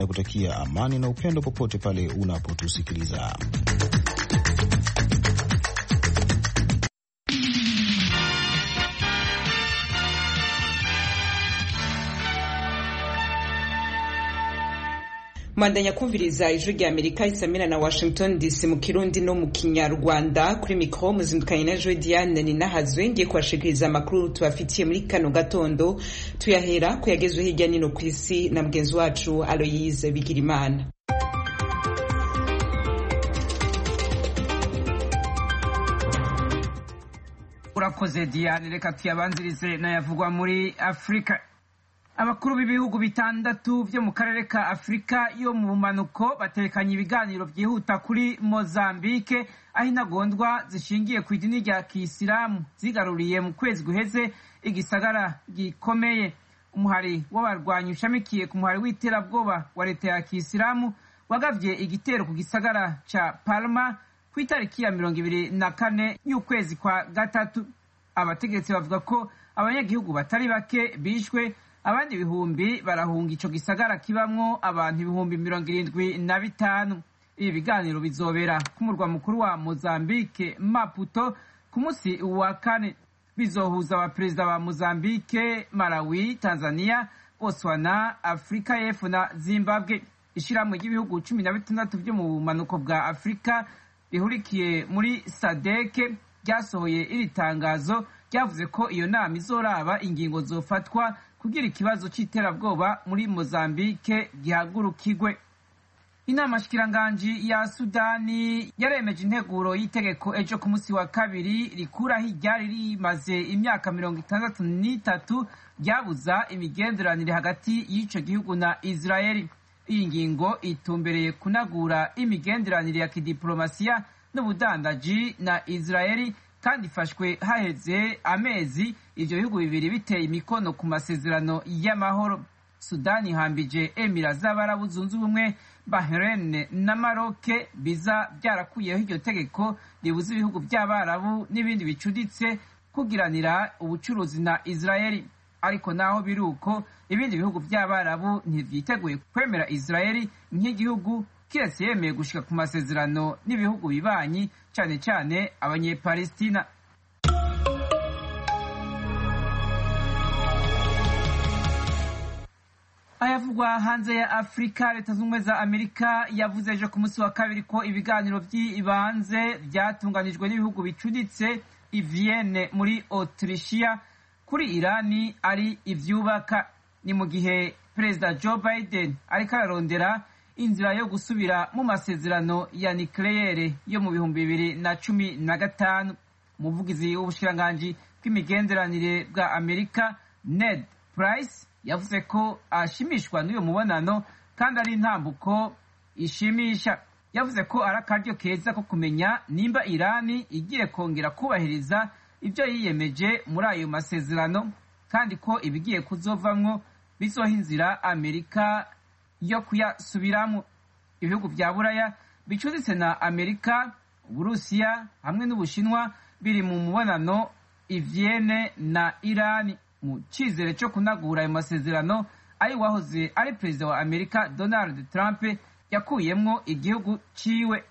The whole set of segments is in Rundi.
na kutakia amani na upendo popote pale unapotusikiliza. mwandanya kumviriza ijwi rya amerika isamira na washington dc mu kirundi no mu kinyarwanda kuri mikoro muzindukanye na jwe diane ninahazwe ngiye kubashikiriza amakuru tubafitiye muri kano gatondo tuyahera ku yagezwe hirya nino ku isi na mugenzi wacu aloyise bigirimana urakoze diane reka tuyabanzirize n'ayavugwa muri afurika abakuru b'ibihugu bitandatu byo mu karere ka afurika yo mu bumanuko batekanye ibiganiro byihuta kuri mozambike aho intagondwa zishingiye ku idini rya kisilamu zigaruriye mu kwezi guheze igisagara gikomeye umuhari w'abarwanyi ushamikiye ku muhari w'iterabwoba wa leta ya kisilamu wagavye igitero ku gisagara ca palma ku itariki ya mirongo ibiri na kane y'ukwezi kwa gatatu abategetsi bavuga ko abanyagihugu batari bake bishwe abandi ibihumbi barahunga ico gisagara kibamwo abantu ibihumbi mirongo irindwi na bitanu ibi biganiro bizobera ku murwa mukuru wa mozambike maputo ku munsi wa kane bizohuza abaperezida ba mozambike malawi tanzania botswana afurika y'epfo na zimbabwe ishirahamwe ry'ibihugu cumi na bitandatu vyo mu bumanuko bwa afurika bihurikiye muri sadeke ryasohoye iri tangazo ryavuze ko iyo nama izoraba ingingo zofatwa kugira ikibazo c'iterabwoba muri mozambike gihagurukigwe inama shikiranganji ya sudani yaremeje integuro y'itegeko ejo ku munsi wa kabiri rikuraho iryari rimaze imyaka mirongo itandatu n'itatu ryabuza imigenderanire hagati y'ico gihugu na israeli iyi ngingo itumbereye kunagura imigenderanire ya kidiplomasiya n'ubudandaji na israeli kandi ifashwe haheze amezi ivyo bihugu bibiri biteye imikono ku masezerano y'amahoro sudani ihambije emira z'abarabu zunze ubumwe bahrain na maroke biza byarakuyeho iryo tegeko ribuza ibihugu by'abarabu n'ibindi bicuditse kugiranira ubucuruzi na israeli ariko naho biri uko ibindi bihugu by'abarabu ntivyiteguye kwemera israeli nk'igihugu kiretse yemeye gushika ku masezerano n'ibihugu bibanyi cane cane abanyepalestina ayavugwa hanze ya afurika leta z'ubumwe za amerika yavuze ejo ku munsi wa kabiri ko ibiganiro by'ibanze byatunganijwe n'ibihugu bicuditse i vienne muri autrichia kuri irani ari ivyubaka ni mu gihe perezida joe biden ariko ararondera inzira yo gusubira mu masezerano ya nikleyere yo mu bihumbi bibiri na cumi na gatanu umuvugizi w'ubushikiranganji bw'imigenderanire bwa amerika ned price yavuze ko ashimishwa n'uyu mubonano kandi ari intambuko ishimisha yavuze ko ari akaryo keza ko kumenya nimba irani igiye kongera kubahiriza ibyo yiyemeje muri ayo masezerano kandi ko ibigiye kuzovamwo bizoha inzira amerika yo kuyasubiramo ibihugu bya buraya bicuditse na amerika uburusiya hamwe n'ubushinwa biri mu mubonano ivyene na irani mu cyizere cyo kunagura ayo masezerano ari wahoze ari perezida wa amerika donald trump yakuyemwo igihugu ciwe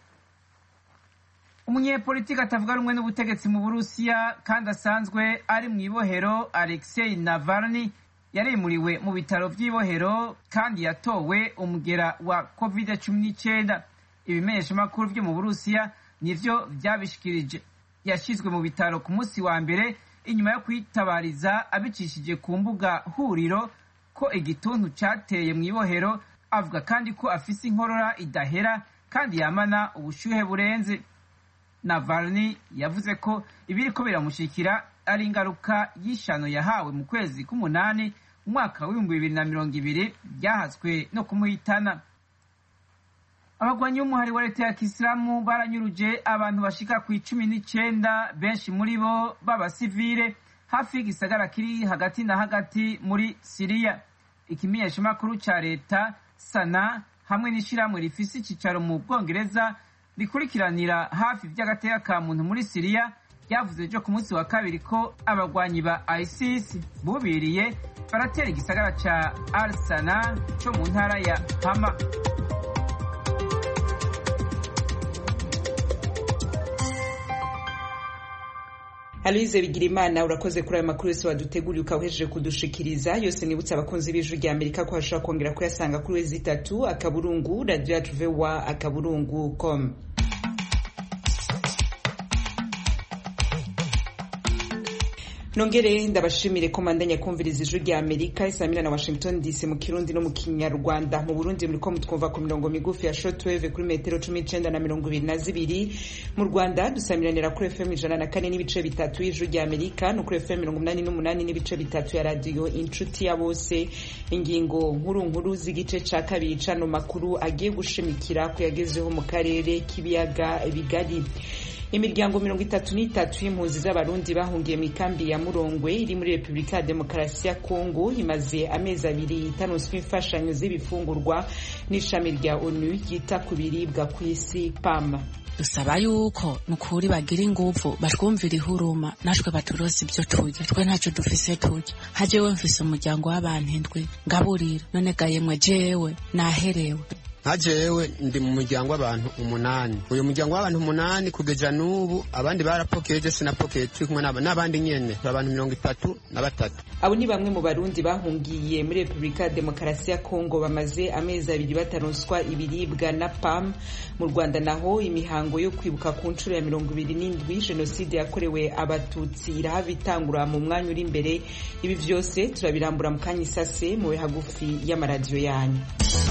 umunyepolitiki atavuga rumwe n'ubutegetsi mu burusiya kandi asanzwe ari mu ibohero alexei navalny yarimuriwe mu bitaro by'ibohero kandi yatowe umugera wa covid cumi n'icyenda ibimenyeshamakuru byo mu burusiya nivyo vyabishikirije yashyizwe mu bitaro ku munsi wa mbere inyuma yo kwitabariza abicishije ku mbuga huriro ko igituntu cateye mu ibohero avuga kandi ko afise inkorora idahera kandi yamana ubushyuhe burenze navalny yavuze ko ibiriko biramushikira ari ingaruka y'ishano yahawe mu kwezi k'umunani mu mwaka w'ibihumbi bibiri na mirongo ibiri byahaswe no kumuhitana abagwanyi b'umuhari wa leta ya kisilamu baranyuruje abantu bashika ku icumi n'icenda benshi muri bo b'abasivile hafi y'igisagara kiri hagati na hagati muri siriya ikimenyeshamakuru ca leta sana hamwe n'ishirahamwe rifise icicaro mu bwongereza rikurikiranira hafi vy'agateka ka muntu muri siriya ryavuze ejo ku munsi wa kabiri ko abagwanyi ba isis bubiriye baratera igisagara ca arsana co mu ntara ya hama Aloise Bigirimana urakoze kuri ayo makuru yose waduteguriye ukawejeje kudushikiriza yose nibutse abakunzi b'ijwi rya Amerika ko hashobora kongera kuyasanga kuri wezi itatu akaburungu radio yacu voa akaburungu com nongere ndabashimire ko mandanya kumviriza ijwi rya amerika isamira na washington dc mu kirundi no mu kinyarwanda mu burundi muriko mutwumva ku mirongo migufi ya shortwave kuri metero cumi n'icenda na mirongo ibiri na zibiri mu rwanda dusamiranira kuri fm ijana na kane n'ibice bitatu y'ijwi rya amerika no kuri fm mirongo umunani n'umunani n'ibice bitatu ya radiyo inshuti ya bose ingingo nkuru nkuru z'igice ca kabiri cano makuru agiye gushimikira ku yagezeho mu karere k'ibiyaga bigari imiryango mirongo itatu n'itatu y'impunzi z'abarundi bahungiye mu ikambi ya murongwe iri muri repubulika ya demokarasi ya kongo imaze amezi abiri itanonswa imfashanyo z'ibifungurwa n'ishami rya onu ryita ku biribwa ku isi pam dusaba yuko nukuri bagira inguvu batwumvira ihuruma natwe baturoza ibyo turya twe ntacyo dufise turya hajewe mfise umuryango w'abantu indwi ngaburira none gayemwe jewe naherewe nka jewe ndi mu muryango w'abantu umunani uyu muryango w'abantu umunani kugeza n'ubu abandi barapokeye je sinapokeye turi kumwe n'abandi nyene abantu mirongo itatu na batatu abo ni bamwe mu barundi bahungiye muri repubulika ya demokarasi ya kongo bamaze amezi abiri bataronswa ibiribwa na pam mu rwanda naho imihango yo kwibuka ku nshuro ya mirongo ibiri n'indwi jenoside yakorewe abatutsi irahava itangura mu mwanya uri imbere ibi vyose turabirambura mu kanya isase mube hagufi y'amaradiyo yanyu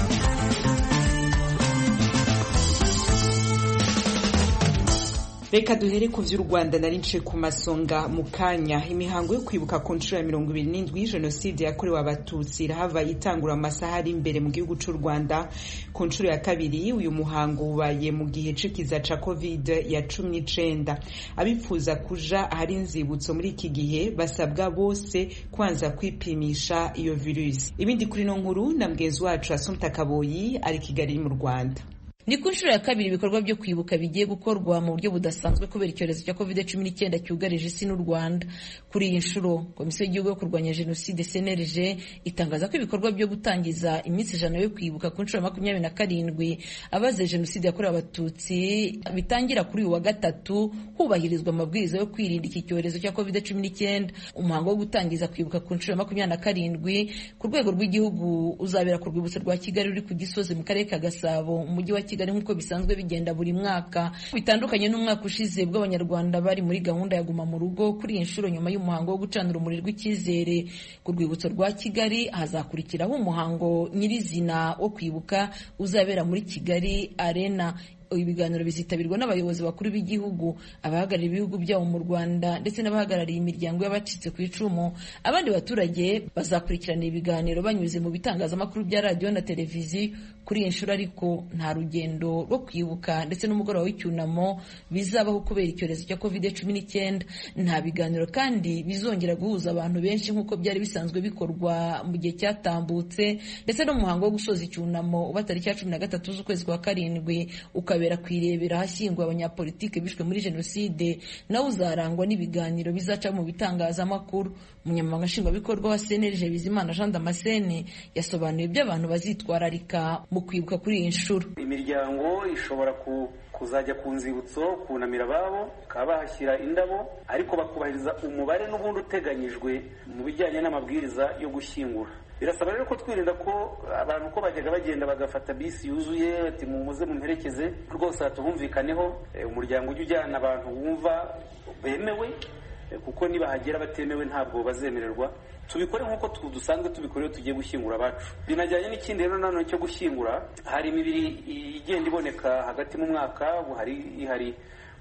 reka duhere ku vy'u rwanda nari nce ku masonga mu kanya imihango yo kwibuka ku nshuro ya mirongo ibiri n'indwi jenoside yakorewe abatutsi irahava itangura mu masaha ari imbere mu gihugu c'u rwanda ku nshuro ya kabiri uyu muhango ubaye mu gihe c'ikiza ca covid ya cumi n'icenda abifuza kuja ahari inzibutso muri iki gihe basabwa bose kwanza kwipimisha iyo virusi ibindi kuri no nkuru na mgenzi wacu asumta kaboyi ari kigali mu rwanda ni ku nshuro ya kabiri ibikorwa byo kwibuka bigiye gukorwa mu buryo budasanzwe kubera icyorezo cya covid cumi n'icyenda cyugarije isi n'u rwanda kuri iyi nshuro komisiyo y'igihugu yo kurwanya jenoside cnlg itangaza ko ibikorwa byo gutangiza iminsi ijana yo kwibuka ku nshuro ya makumyabiri na karindwi abazize jenoside yakorewe abatutsi bitangira kuri uyu wa gatatu hubahirizwa amabwiriza yo kwirinda iki cyorezo cya covid cumi n'icyenda umuhango wo gutangiza kwibuka ku nshuro ya makumyabiri na karindwi ku rwego rw'igihugu uzabera ku rwibutso rwa kigali ruri ku gisozi mu karere ka gasabo mu mujyi wa kigali nk'uko bisanzwe bigenda buri mwaka bitandukanye n'umwaka ushize bw'abanyarwanda bari muri gahunda ya guma mu rugo kuri iyi nshuro nyuma y'umuhango wo gucana urumuri rw'icyizere ku rwibutso rwa kigali hazakurikiraho umuhango nyirizina wo kwibuka uzabera muri kigali arena ibiganiro bizitabirwa n'abayobozi bakuru b'igihugu abahagarariye ibihugu byabo mu rwanda ndetse n'abahagarariye imiryango y'abacitse ku icumu abandi baturage bazakurikirana ibiganiro banyuze mu bitangazamakuru bya radiyo na televiziyo kuri iyi nshuro ariko nta rugendo rwo kwibuka ndetse n'umugoroba w'icyunamo bizabaho kubera icyorezo cya covid cumi n'icyenda nta biganiro kandi bizongera guhuza abantu benshi nk'uko byari bisanzwe bikorwa mu gihe cyatambutse ndetse n'umuhango wo gusoza icyunamo uba tariki ya cumi na gatatu z'ukwezi kwa karindwi ukabera ku irebera ahashyinguwe abanyapolitike bishwe muri jenoside nawe uzarangwa n'ibiganiro bizaca mu bitangazamakuru umunyamabanga nshingwabikorwa wa cnlg bizimana jean damascene yasobanuye ibyo abantu bazitwararika mu kwibuka kuri iyi nshuro imiryango ishobora ku kuzajya ku nzibutso kunamira ababo bakaba bahashyira indabo ariko bakubahiriza umubare n'ubundi uteganyijwe mu bijyanye n'amabwiriza yo gushyingura birasaba rero ko twirinda ko abantu uko bajyaga bagenda bagafata bisi yuzuye ati muze mumperekeze rwose hatubumvikaneho umuryango ujya ujyana abantu wumva bemewe kuko nibahagera batemewe ntabwo bazemererwa tubikore nk'uko dusanzwe tubikora iyo tugiye gushyingura abacu binajyanye n'ikindi rero nanone cyo gushyingura hari imibiri igenda iboneka hagati mu mwaka hari ihari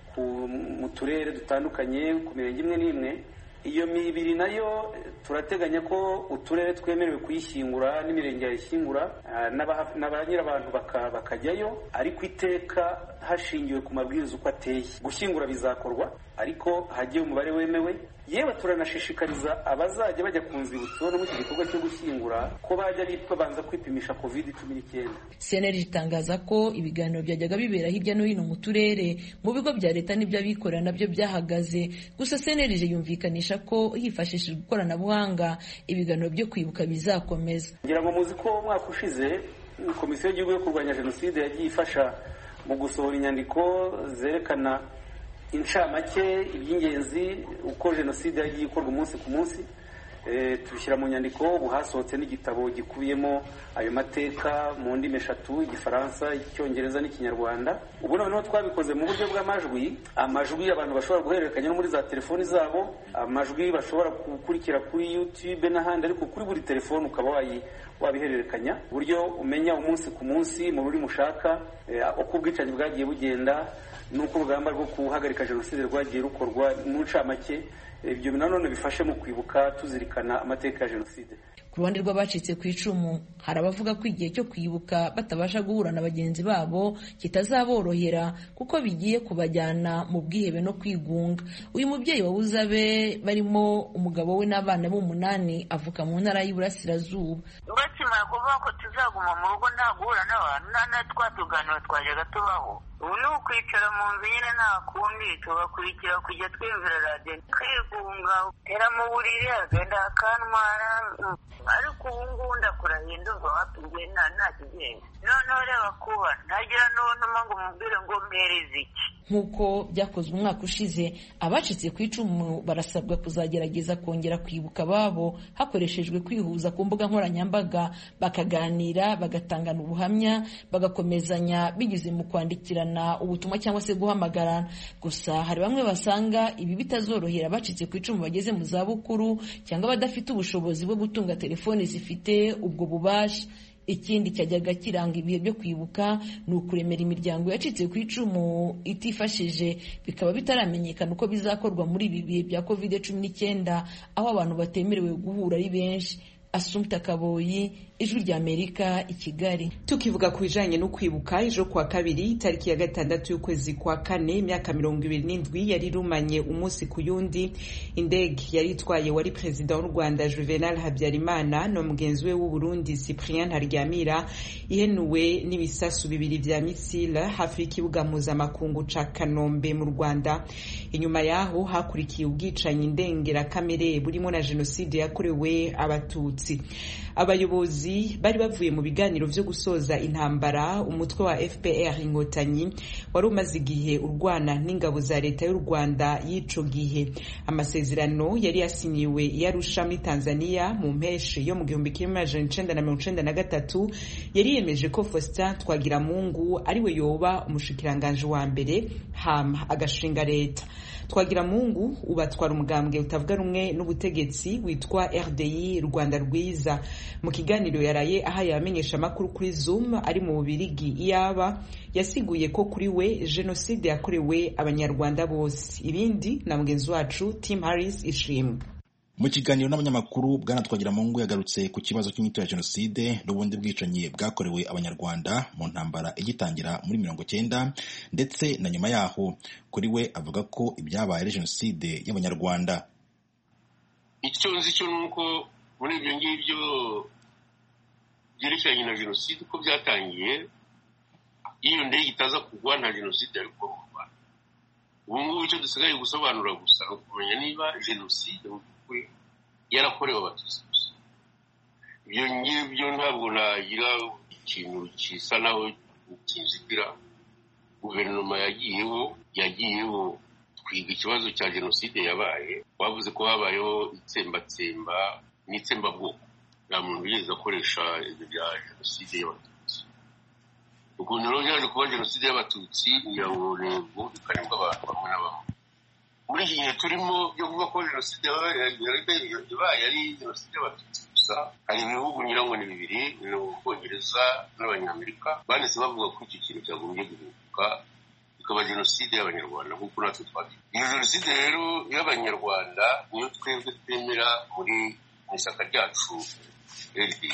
mu turere dutandukanye ku mirenge imwe n'imwe iyo mibiri nayo turateganya ko uturere twemerewe kuyishyingura n'imirenge yayishyingura na ba nyirabantu bakajyayo ariko iteka hashingiwe ku mabwiriza uko ateye gushyingura bizakorwa ariko hagiye umubare wemewe yewe turanashishikariza abazajya bajya ku nzibutso no muri iki gikorwa cyo gushyingura ko bajya babanza kwipimisha covid cumi n'icyenda cnlg itangaza ko ibiganiro byajyaga bibera hirya no hino mu turere mu bigo bya leta n'iby'abikorera nabyo byahagaze gusa cnlg yumvikanisha ko hifashishijwe ikoranabuhanga ibiganiro byo kwibuka bizakomeza ngira ngo muzi ko umwaka ushize komisiyo y'igihugu yo kurwanya jenoside yagiye ifasha mu gusohora inyandiko zerekana incamake iby'ingenzi uko jenoside yagiye ikorwa umunsi ku munsi tubishyira mu nyandiko ubu hasohotse n'igitabo gikubiyemo ayo mateka mu ndimi eshatu igifaransa icyongereza n'ikinyarwanda ubu noneho twabikoze mu buryo bw'amajwi amajwi abantu bashobora guhererekanya no muri za telefoni zabo amajwi bashobora gukurikira kuri youtube n'ahandi ariko kuri buri telefoni ukaba wabihererekanya uburyo umenya umunsi ku munsi mu rurimi ushaka uko ubwicanyi bwagiye bugenda n'uko urugamba rwo guhagarika jenoside rwagiye rukorwa mu ncamake ibyo nanone bifashe mu kwibuka tuzirikana amateka ya jenoside ku ruhande rw'abacitse ku icumu hari abavuga ko igihe cyo kwibuka batabasha guhura na bagenzi babo kitazaborohera kuko bigiye kubajyana mu bwihebe no kwigunga uyu mubyeyi wabuze abe barimo umugabo we n'abana b'umunani avuka mu ntara y'iburasirazuba bakimara kuvuga ko tuzaguma mu rugo nta guhura n'abantu nta na twa tuganiro twajyaga tubaho ubu ni ukwicara mu nzu nyine nta kundi tugakurikira kujya twiyumvira radiyo kwigunga tera mu buriri agenda akantwara ariko ubu ngubu ndakurahiye ndumva wapingiye nta nta kigenda noneho reba kuba ntagira n'untuma ngo umubwire ngo mpereze iki nk'uko byakozwe umwaka ushize abacitse ku icumu barasabwa kuzagerageza kongera kwibuka ababo hakoreshejwe kwihuza ku mbuga nkoranyambaga bakaganira bagatangana ubuhamya bagakomezanya binyuze mu kwandikirana ubutumwa cyangwa se guhamagarana gusa hari bamwe basanga ibi bitazorohera abacitse ku icumu bageze mu zabukuru cyangwa abadafite ubushobozi bwo gutunga telefoni zifite ubwo bubasha ikindi cyajyaga kiranga ibihe byo kwibuka ni ukuremera imiryango yacitse ku icumu itifashije bikaba bitaramenyekana uko bizakorwa muri ibi bihe bya covid cumi n'icyenda aho abantu batemerewe guhura ari benshi asumta kaboyi ijwi ry'amerika i kigali tukivuga ku bijanye no kwibuka ejo kwa kabiri tariki ya gatandatu y'ukwezi kwa kane imyaka mirongo ibiri n'indwi yari irumanye umunsi ku yundi indege yari itwaye wari perezida w'u rwanda juvenal habyarimana na mugenzi we w'uburundi cyprien ntaryamira ihenuwe n'ibisasu bibiri vya misile hafi y'ikibuga mpuzamakungu ca kanombe mu rwanda inyuma yaho hakurikiye ubwicanyi ndengerakamere burimo na jenoside yakorewe abatutsi abayobozi bari bavuye mu biganiro vyo gusoza intambara umutwe wa fpr inkotanyi wari umaze igihe urwana n'ingabo za leta y'u rwanda y'ico gihe amasezerano yari yasinyiwe i arusha muri tanzania mu mpeshi yo mu gihumbi kimwe amajana icenda na mirongo icenda na gatatu yari yemeje ko faustin twagiramungu ariwe yoba umushikiranganji wa mbere hama agashinga leta twagiramungu ubatwara umugambwe utavuga rumwe n'ubutegetsi witwa rdi rwanda rwiza mu kiganiro yaraye ahaye abamenyesha amakuru kuri zoom ari mu bubirigi iyaba yasiguye ko kuri we jenoside yakorewe abanyarwanda bose ibindi na mugenzi wacu tim harris ishimwe mu kiganiro n'abanyamakuru bwana twagiramungu yagarutse ku kibazo cy'inyito ya jenoside n'ubundi bwicanyi bwakorewe abanyarwanda mu ntambara igitangira muri mirongo cyenda ndetse na nyuma yaho kuri we avuga ko ibyabaye ari jenoside y'abanyarwanda icyo nzi cyo ni uko muri ibyo ngibyo byerekeranye na jenoside uko byatangiye iyo ndege itaza kugwa nta jenoside yari kuba mu rwanda ubu ngubu icyo dusigaye gusobanura gusa ni ukumenya niba jenoside mu by'ukuri yarakorewe abatutsi gusa ibyo ngibyo ntabwo nagira ikintu gisa naho kinzitira guverinoma yagiyeho yagiyeho twiga ikibazo cya jenoside yabaye bavuze ko habayeho itsembatsemba n'itsembabwoko nta muntu wigeze akoresha ibyo bya jenoside y'abatutsi ukuntu rero byaje kuba jenoside y'abatutsi kugira ngo ntego ikaribwa abantu bamwe na bamwe muri iki gihe turimo byo kuvuga ko jenoside ibaye ari jenoside y'abatutsi gusa hari ibihugu ngira ngo ni bibiri ni ubwongereza n'abanyamerika banditse bavuga ko icyo kintu cyagombye guhinduka ikaba jenoside y'abanyarwanda nk'uko natwe twagiye iyo jenoside rero y'abanyarwanda niyo twebwe twemera muri mu ishyaka ryacu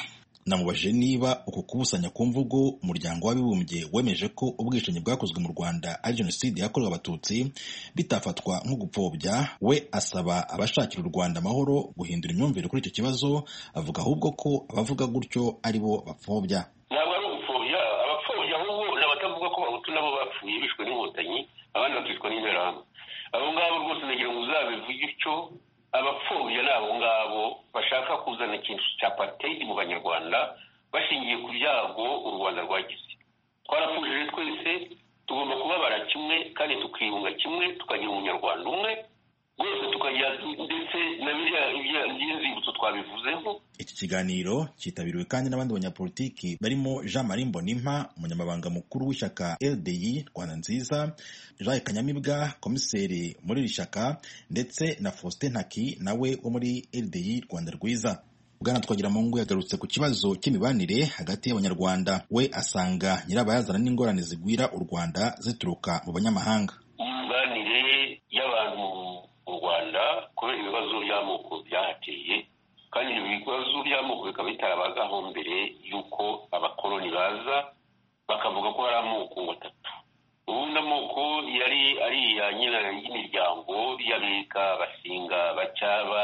namubajije niba uku kubusanya ku mvugo umuryango w'abibumbye wemeje ko ubwicanyi bwakozwe mu rwanda ari jenoside yakorewe abatutsi bitafatwa nko gupfobya we asaba abashakira u rwanda amahoro guhindura imyumvire kuri icyo kibazo avuga ahubwo ko abavuga gutyo ari bo bapfobya ntabwo ari ugupfobya abapfobya ahubwo ni abatavuga ko bahutu nabo bapfuye bishwe n'inkotanyi abandi bakicwa n'interahamwe abo ngabo rwose nagira ngo uzabivuge utyo abapfobya ni abo ngabo bashaka kuzana ikintu cya pateyidi mu banyarwanda bashingiye ku byago u rwanda rwagize twarapfujije twese tugomba kubabara kimwe kandi tukiyunga kimwe tukagira umunyarwanda umwe rwose tukagira ndetse na biriya by'inzibutso twabivuzeho iki kiganiro cyitabiriwe kandi n'abandi banyapolitiki barimo jean marie mbonimpa umunyamabanga mukuru w'ishyaka ldi rwanda nziza jean kanyamibwa komiseri muri iri shyaka ndetse na faustin ntaki nawe wo muri ldi rwanda rwiza bwana twagiramungu yagarutse ku kibazo cy'imibanire hagati y'abanyarwanda we asanga nyirabayazana n'ingorane zigwira u rwanda zituruka mu banyamahanga imibanire y'abantu mu rwanda kubera ibibazo by'amoko byahateye kandi ibyo bibazo by'amoko bikaba bitarabagaho mbere y'uko abakoloni baza bakavuga ko hari amoko atatu ubundi amoko yari ari iya nyina y'imiryango y'abega basinga bacyaba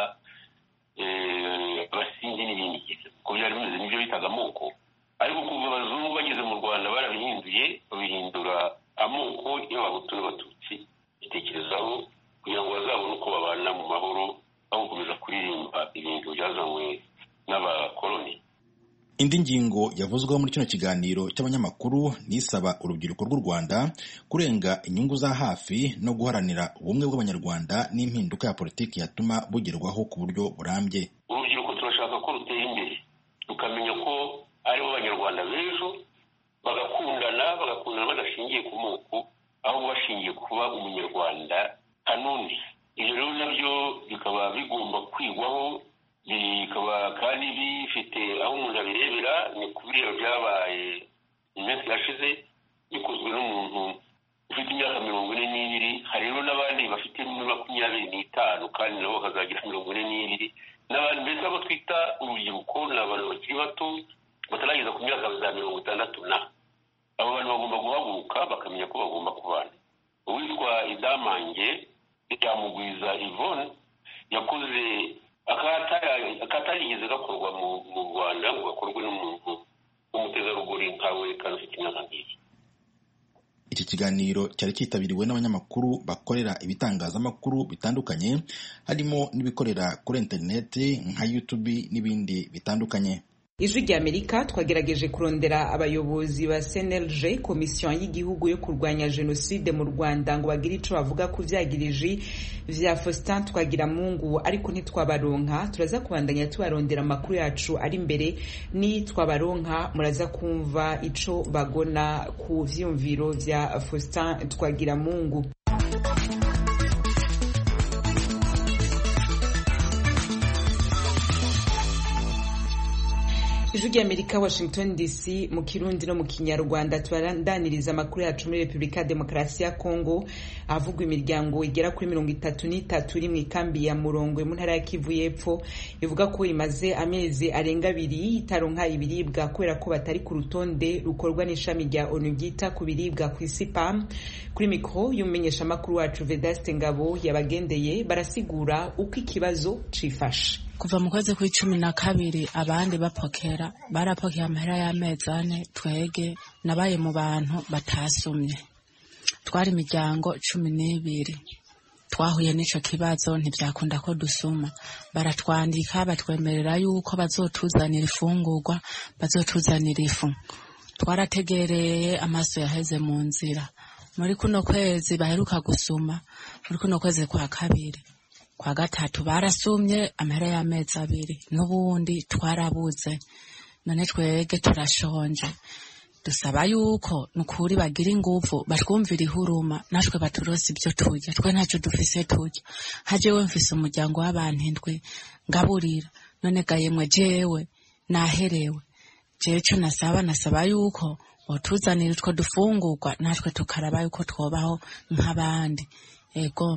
abasinzi n'ibindi uko byari bimeze nibyo bitaga amoko ariko kuva abazungu bageze mu rwanda barabihinduye babihindura amoko y'abahutu n'abatutsi bitekerezaho kugira ngo bazabone uko babana mu mahoro aho gukomeza kuririmba ibintu byazanywe n'abakoloni indi ngingo yavuzweho muri kino kiganiro cy'abanyamakuru nisaba urubyiruko rw'u rwanda kurenga inyungu za hafi no guharanira ubumwe bw'abanyarwanda n'impinduka ya politiki yatuma bugerwaho ku buryo burambye urubyiruko turashaka ko rutera imbere rukamenya ko aribo banyarwanda b'ejo bagakundana bagakundana badashingiye ku moko ahubwo bashingiye kuba umunyarwanda kanundi ibyo rero nabyo bikaba bigomba kwigwaho bikaba kandi bifite aho umuntu abirebera ni ku bireba byabaye mu minsi yashize bikozwe n'umuntu ufite imyaka mirongo ine n'ibiri hari rero n'abandi bafite makumyabiri n'itanu kandi nabo bakazagira mirongo ine n'ibiri n'abantu mbese abo twita urubyiruko ni abantu bakiri bato batarageza ku myaka za mirongo itandatu na abo bantu bagomba guhaguruka bakamenya ko bagomba kubana uwitwa idamange ryamugwiza ivone yakoze akatarigeze gakorwa mu rwanda ngo gakorwe n'umuntu w'umutegarugori nkawe kandi ufite imyaka nk'iyi iki kiganiro cyari cyitabiriwe n'abanyamakuru bakorera ibitangazamakuru bitandukanye harimo n'ibikorera kuri interineti nka yutubi n'ibindi bitandukanye ijwi ry'amerika twagerageje kurondera abayobozi ba cnlg komisiyo y'igihugu yo kurwanya jenoside mu rwanda ngo bagire icyo bavuga ku byagiriji vya faustin twagiramungu ariko ntitwabaronka turaza kubandanya tubarondera amakuru yacu ari imbere ni twabaronka muraza kumva ico bagona ku vyumviro vya faustin twagiramungu ijwi ry'amerika washington dc mu kirundi no mu kinyarwanda tubarandaniriza amakuru yacu muri repubulika ya demokarasi ya kongo ahavugwa imiryango igera kuri mirongo itatu n'itatu iri mu ikambi ya murongwe mu ntara ya kivu y'epfo ivuga ko imaze amezi arenga abiri itaronka ibiribwa kubera ko batari ku rutonde rukorwa n'ishami rya onu ryita ku biribwa ku isi pam kuri mikoro y'umumenyeshamakuru wacu vedaste ngabo yabagendeye barasigura uko ikibazo cifashe kuva mu kwezi kw'icumi na kabiri abandi bapokera barapokeye amahera y'amezi ane twege nabaye mu bantu batasumye twari imiryango cumi n'ibiri twahuye n'ico kibazo ntibyakunda ko dusuma baratwandika batwemerera yuko bazotuzanira ifungurwa bazotuzanira ifu twarategereye amaso yaheze mu nzira muri kuno kwezi baheruka gusuma muri kuno kwezi kwa kabiri kwa gatatu barasumye amahera y'amezi abiri n'ubundi twarabuze none twege turashonje dusaba yuko nukuri bagira inguvu batwumvira ihuruma natwe baturose ibyo turya twe ntacyo dufise turya hajewe mfise umuryango w'abantu indwi ngaburira none gayemwe jewe naherewe jewe co nasaba nasaba yuko botuzanira utwo dufungurwa natwe tukaraba yuko twobaho nk'abandi ego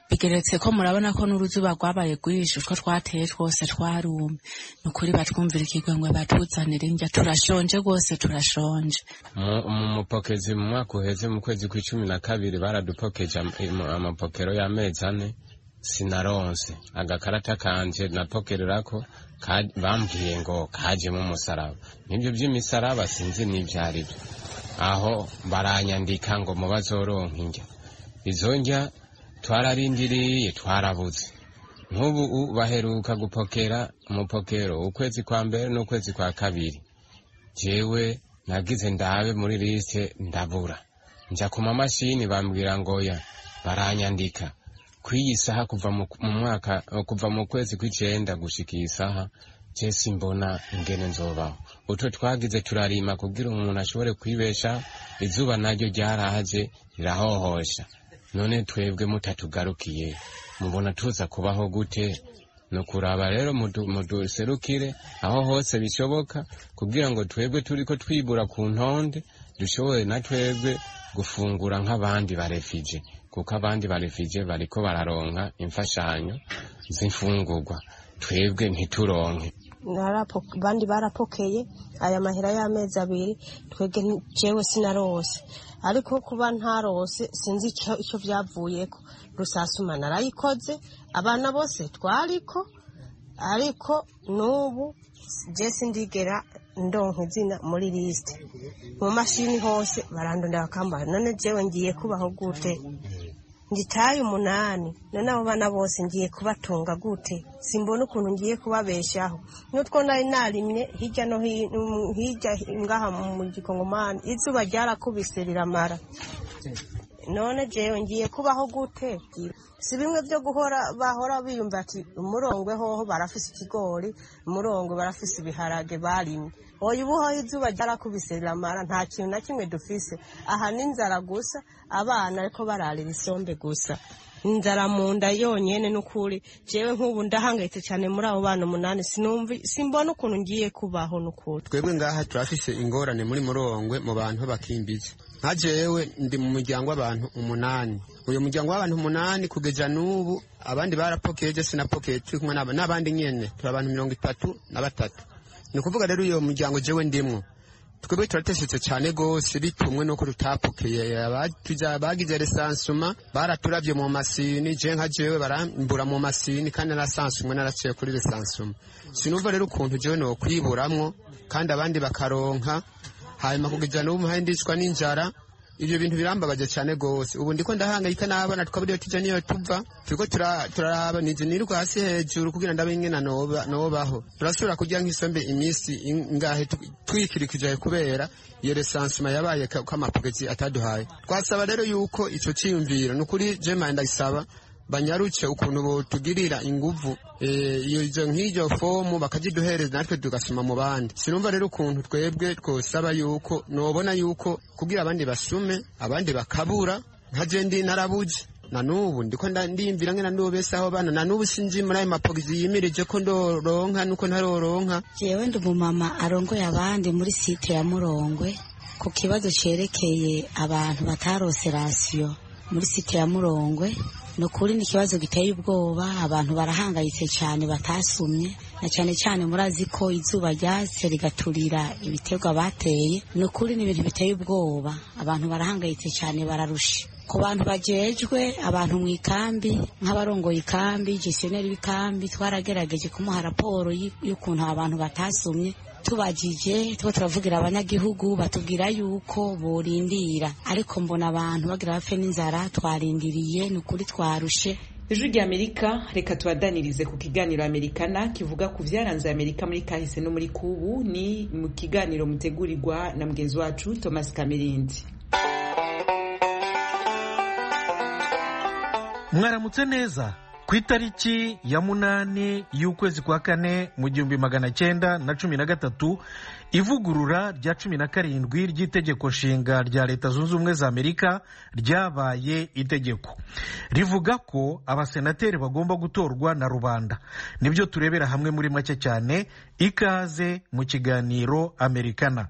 bigeretse ko murabona ko n'uruzuba rwabaye rwinshi utwo twateye twose twarumye ni ukuri batwumvira ikigongwe batuzanira indya turashonje rwose turashonje mu mupokezi mu mwaka uheze mu kwezi kw'icumi na kabiri baradupokeje amapokero y'amezi ane sinaronse agakarata kanje napokererako bambwiye ngo kajemo umusaraba nibyo by'imisaraba sinzi n'ibyo ari byo aho baranyandika ngo mu bazoronka indya izo ndya twararindiriye twarabuze nk'ubu baheruka gupokera umupokero ukwezi kwa mbere n'ukwezi kwa kabiri jewe nagize ndabe muri lisite ndabura njya ku mamashini bambwira ngo ya baranyandika kw'iyi saha kuva mu mwaka kuva mu kwezi kw'icenda gushika iyi saha je simbona ingene nzobaho utwo twagize turarima kugira umuntu ashobore kwibesha izuba naryo ryaraje rirahohosha none twebwe mutatugarukiye mubona tuza kubaho gute ni ukuraba rero muduserukire aho hose bishoboka kugira ngo twebwe turiko twibura ku ntonde dushobore na twebwe gufungura nk'abandi barefije kuko abandi barefije bariko bararonka imfashanyo z'imfungurwa twebwe ntituronke abandi barapokeye aya mahera y'amezi abiri twebwe jewe sinarose ariko kuba ntarose sinzi icyo byavuyeko rusasuma narayikoze abana bose twariko ariko n'ubu je sindigera ndonka izina muri lisite mu mashini hose barandondera bakambara none jewe ngiye kubaho gute ngitaye umunani none abo bana bose ngiye kubatunga gute simbona ukuntu ngiye kubabeshaho n'utwo nari narimye hirya no hirya ngaha mu gikongomani izuba ryarakubise riramara none jewe ngiye kubaho gute si bimwe byo guhora bahora biyumva ati umurongwe hoho barafise ikigori umurongwe barafise ibiharage barimye oya ubu hoho izuba ryarakubise riramara nta kintu na kimwe dufise aha n'inzara gusa abana ariko bararira isombe gusa inzara mu nda yonyene n'ukuri jewe nk'ubu ndahangayitse cyane muri abo bana umunani sinumvi simbona ukuntu ngiye kubaho n'ukuri twebwe ngaha turafise ingorane muri murongwe mu bantu bakimbiza nka jewe ndi mu muryango w'abantu umunani uyu muryango w'abantu umunani kugeza n'ubu abandi barapokeye je sinapokeye turi kumwe n'abandi nyene turi abantu mirongo itatu na batatu ni ukuvuga rero uyo muryango jewe ndimwo twebwe turateshetse cyane rwose bitumwe nuko tutapokeye bagize resansuma baraturavye mu masini je nka jewe barambura mu masini kandi narasansumwe naraciye kuri resansuma sinumva rero ukuntu jewe nokwiburamwo kandi abandi bakaronka hanyuma kugeza n'ubu mpaye ndicwa n'inzara ibyo bintu birambabaje cyane rwose ubu ndiko ndahangayika n'abana tukaburiyo tujya niyo tuva turiko turaraba nizi nirirwa hasi hejuru kugira ndabe ingena nobaho turasubira kurya nk'isombe iminsi ingahe twikirikije kubera iyo resansima yabaye ko amapogezi ataduhaye twasaba rero yuko ico ciyumviro ni ukuri jema ndagisaba banyaruke ukuntu botugirira inguvu izo nk'iryo fomu bakaziduhereza natwe tugasoma mu bandi sinumva rero ukuntu twebwe twosaba yuko nobona yuko kugira abandi basume abandi bakabura nka je ndi narabuze na nubu ndiko ndiyumvira ngena ndobesaho bana na nubu sinzi muri ayo mapogisi yimirije ko ndoronka nuko ntaroronka jewe ndi umumama arongoye abandi muri site ya murongwe ku kibazo cerekeye abantu batarose rasiyo muri site ya murongwe ni ukuri ni ikibazo giteye ubwoba abantu barahangayitse cyane batasumye na cyane cyane murazi ko izuba ryatse rigaturira ibiterwa bateye ni ukuri ni ibintu biteye ubwoba abantu barahangayitse cyane bararusha ku bantu bajejwe abantu mu ikambi nk'abarongoye ikambi gestioneri w'ikambi twaragerageje kumuha raporo y'ukuntu abantu batasumye tubajije tuba turavugira abanyagihugu batubwira yuko borindira ariko mbona abantu bagira bapfe n'inzara twarindiriye ni ukuri twarushe ijwi rya amerika reka tubadanirize ku kiganiro amerikana kivuga ku byaranze amerika muri kahise no muri kubu ni mu kiganiro mutegurirwa na mugenzi wacu thomas kamirindi mwaramutse neza ku itariki ya munani y'ukwezi kwa kane mu gihumbi magana cyenda na cumi na gatatu ivugurura rya cumi na karindwi ry'itegeko nshinga rya leta zunze ubumwe za amerika ryabaye itegeko rivuga ko abasenateri bagomba gutorwa na rubanda nibyo turebera hamwe muri make cyane ikaze mu kiganiro amerikana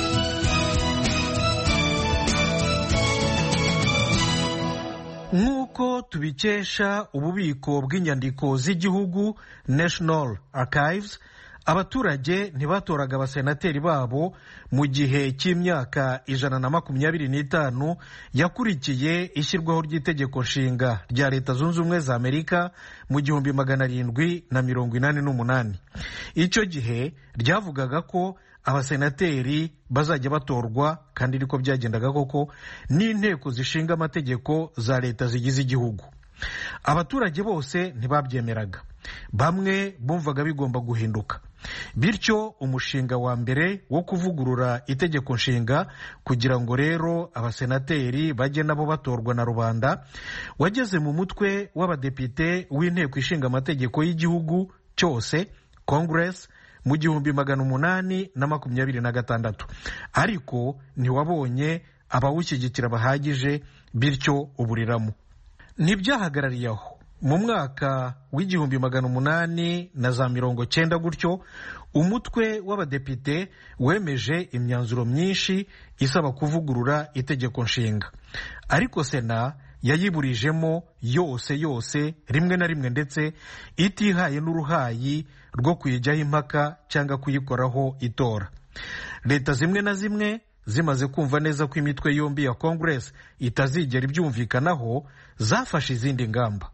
nk'uko nk'uko tubikesha ububiko bw'inyandiko z'igihugu national archives abaturage ntibatoraga abasenateri babo mu gihe cy'imyaka ijana na makumyabiri n'itanu yakurikiye ishyirwaho ry'itegeko nshinga rya leta zunze ubumwe za amerika mu gihumbi magana arindwi na mirongo inani n'umunani icyo gihe ryavugaga ko abasenateri bazajya batorwa kandi niko byagendaga koko n'inteko zishinga amategeko za leta zigize igihugu abaturage bose ntibabyemeraga bamwe bumvaga bigomba guhinduka bityo umushinga wa mbere wo kuvugurura itegeko nshinga kugira ngo rero abasenateri bajye nabo batorwa na rubanda wageze mu mutwe w'abadepite w'inteko ishinga amategeko y'igihugu cyose congress mu gihumbi magana umunani na makumyabiri na gatandatu ariko ntiwabonye abawushyigikira bahagije bityo uburiramo ntibyahagarariye aho mu mwaka w'igihumbi magana umunani na za mirongo cyenda gutyo umutwe w'abadepite wemeje imyanzuro myinshi isaba kuvugurura itegeko nshinga ariko sena yayiburijemo yose yose rimwe na rimwe ndetse itihaye n'uruhayi rwo kuyijyaho impaka cyangwa kuyikoraho itora leta zimwe na zimwe zimaze kumva neza ko imitwe yombi ya congress itazigera ibyumvikanaho zafashe izindi ngamba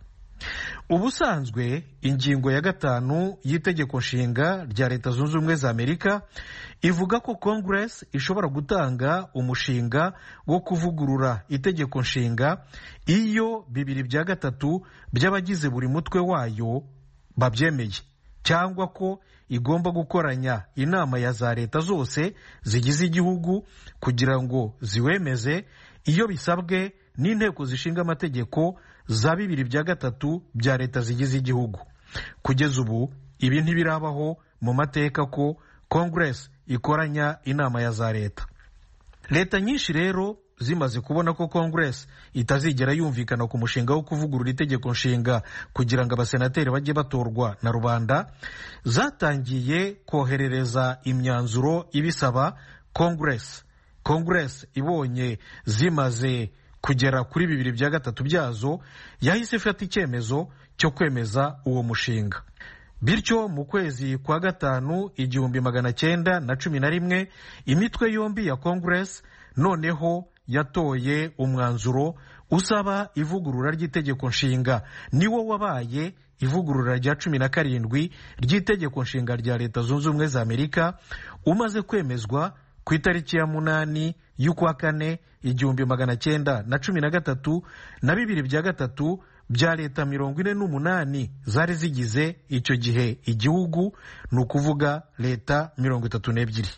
ubusanzwe ingingo ya gatanu y'itegeko nshinga rya leta zunze ubumwe za amerika ivuga ko congress ishobora gutanga umushinga wo kuvugurura itegeko nshinga iyo bibiri bya gatatu by'abagize buri mutwe wayo babyemeye cyangwa ko igomba gukoranya inama ya za leta zose zigize igihugu kugira ngo ziwemeze iyo bisabwe n'inteko zishinga amategeko za bibiri bya gatatu bya leta zigize igihugu kugeza ubu ibi ntibirabaho mu mateka ko congress ikoranya inama ya za leta leta nyinshi rero zimaze kubona ko congress itazigera yumvikana ku mushinga wo kuvugurura itegeko nshinga kugira ngo abasenateri bajye batorwa na rubanda zatangiye koherereza imyanzuro ibisaba congress congress ibonye zimaze kugera kuri bibiri bya gatatu byazo yahise ifata icyemezo cyo kwemeza uwo mushinga bityo mu kwezi kwa gatanu igihumbi magana cyenda na cumi na rimwe imitwe yombi ya congress noneho yatoye umwanzuro usaba ivugurura ry'itegeko nshinga niwo wabaye ivugurura rya cumi na karindwi ry'itegeko nshinga rya leta zunze ubumwe za amerika umaze kwemezwa ku itariki ya munani y'ukwa kane igihumbi magana cyenda na cumi na gatatu na bibiri bya gatatu bya leta mirongo ine n'umunani zari zigize icyo gihe igihugu ni ukuvuga leta mirongo itatu n'ebyiri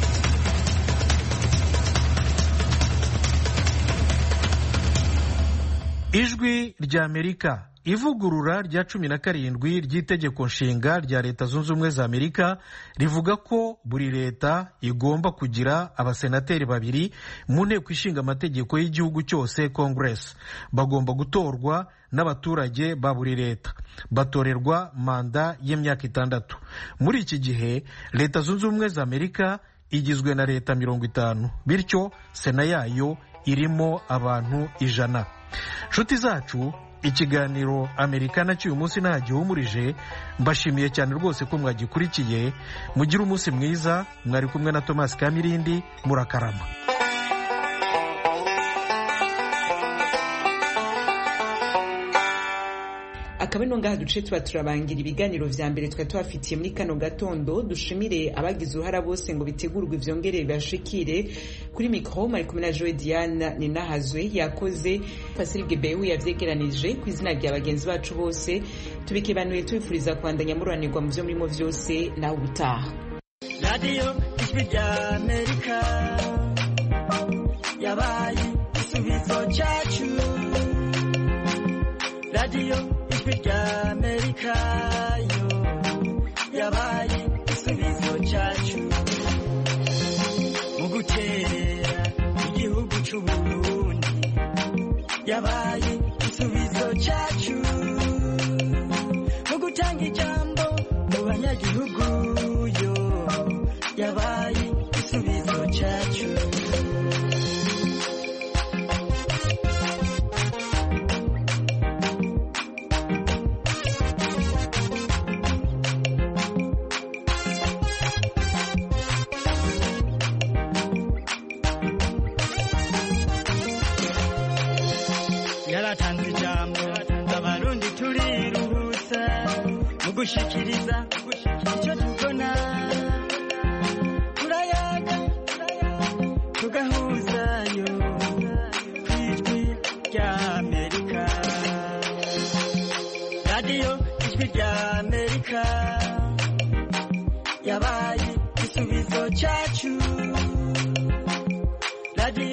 ijwi rya amerika ivugurura rya cumi na karindwi ry'itegeko nshinga rya leta zunze ubumwe za amerika rivuga ko buri leta igomba kugira abasenateri babiri mu nteko ishinga amategeko y'igihugu cyose congress bagomba gutorwa n'abaturage ba buri leta batorerwa manda y'imyaka itandatu muri iki gihe leta zunze ubumwe za amerika igizwe na leta mirongo itanu bityo sena yayo irimo abantu ijana nshuti zacu ikiganiro amerikana cy'uyu munsi nta gihumurije mbashimiye cyane rwose ko mwagikurikiye mugire umunsi mwiza mwari kumwe na tomasi kamirindi murakarama akaba ino ngaha duce tuba turabangira ibiganiro vya mbere twari tubafitiye muri kano gatondo dushimire abagize uruhara bose ngo bitegurwe vyongere bibashikire kuri mikro mari kumwe na Joe Diana Ninahazwe yakoze Fasil Gebehu yavyegeranije ku izina rya bagenzi bacu bose tubikebanuye tubifuriza kwandanya mururanirwa mu vyo murimo vyose nawe ubutaha radiyo ijwi rya amerika yabaye igisubizo cyacu radiyo ijwi rya amerika yo yabaye igisubizo cyacu mu guterera igihugu cy'uburundi yabaye igisubizo cyacu mu gutanga ijambo mu banyagihugu yo yabaye igisubizo cyacu yaratanze ijambo abarundi turiruhutsa mu gushikiriza icyo tubona turayaga tugahuzayo ku ijwi rya amerika radiyo ijwi rya amerika yabaye igisubizo cyacu